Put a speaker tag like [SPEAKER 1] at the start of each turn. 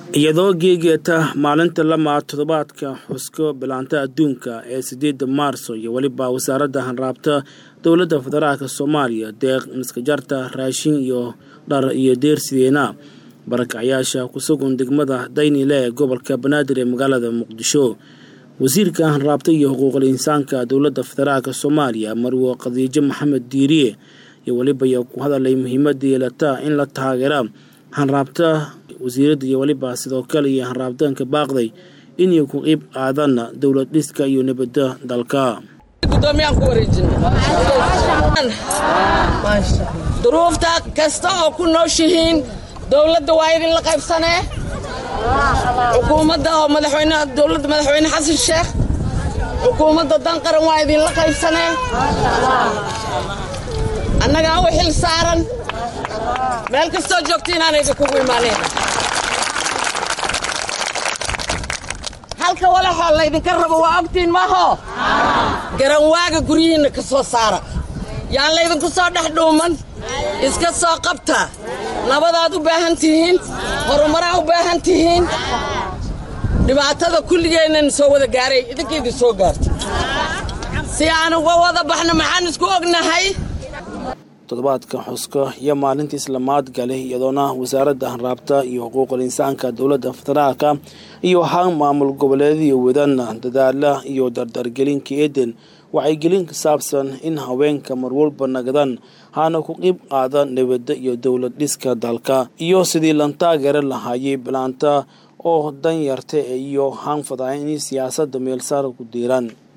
[SPEAKER 1] iyadoo geegeeta maalinta lama toddobaadka xusko bilaanta adduunka ee sideeda maarso iyo weliba wasaaradda hanraabta dowladda federaalk soomaaliya deeq miskajarta raashin iyo dhar iyo deersideena barakacyaasha ku sugan degmada daynile ee gobolka banaadir ee magaalada muqdisho wasiirka hanraabta iyo xuquuqul insaanka dowladda federaalk soomaaliya marwo khadiijo maxamed diiriye iyo weliba ayaa ku hadalay muhiimada yeelata in la taageera hanraabta wasiiradda iyo weliba sidoo kale iyo hanraabtaanka baaqday inay ku qiib qaadaan dowlad dhiska iyo nabadda dalka
[SPEAKER 2] duruufta kasta oo ku nooshihiin dowladda waa idinla qaybsanee xukuumadda oo madaxweyne dowladda madaxweyne xasan sheekh xukuumadda danqaran waa idinla qaybsanee annagaa u xil saaran meel kastoo joogta inaan idinkugu imaaneen halka walaxoo laydinka rabo waa ogtiin maaho garanwaaga guryihiinna ka soo saara yaan laydinku soo dhex dhuuman iska soo qabta nabadaad u baahan tihiin horumaraa u baahan tihiin dhibaatada kulligeennan soo wada gaaray idinka idin soo gaarta si aan uga wada baxno maxaan isku ognahay
[SPEAKER 1] toddobaadka xuska iyo maalintii islamaad gale iyadoona wasaaradda hanraabta iyo xuquuqul insaanka dowladda federaalka iyo haan maamul goboleediyo wadana dadaala iyo dardargelinka eeden wacyigelin ka saabsan in haweenka marwalba nagadan hana ku qiib qaada nabadda iyo dowlad dhiska dalka iyo sidii lan taageera lahaayay bilaanta oo dan yarta iyo haan fadaayan in siyaasadda meelsaar ku diiran